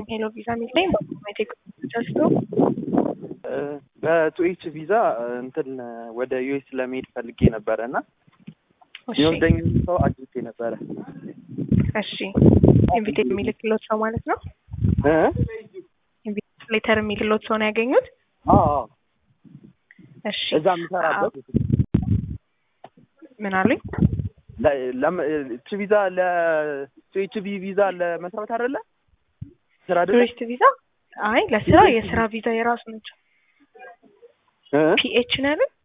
ሄሎ ቪዛ የሚለኝ በአውቶማቲክ ጀስቶ በቱኤች ቪዛ እንትን ወደ ዩኤስ ለመሄድ ፈልጌ ነበረ እና እሺ የወደኝ ሰው አግኝቼ ነበረ። እሺ ኢንቪቴት የሚልክሎት ሰው ማለት ነው። እ? ኢንቪቴት ሌተር የሚልሎት ሰው ነው ያገኙት። አዎ አዎ። እሺ እዛ የምሰራበት ምን አሉኝ? ች ቪዛ ለቱኤች ቪ ቪዛ ለመስራት አይደለ ስራ አይደለ ቱሪስት ቪዛ? አይ ለስራ የስራ ቪዛ የራሱ ነች። እ? ፒኤች ነው ያሉት።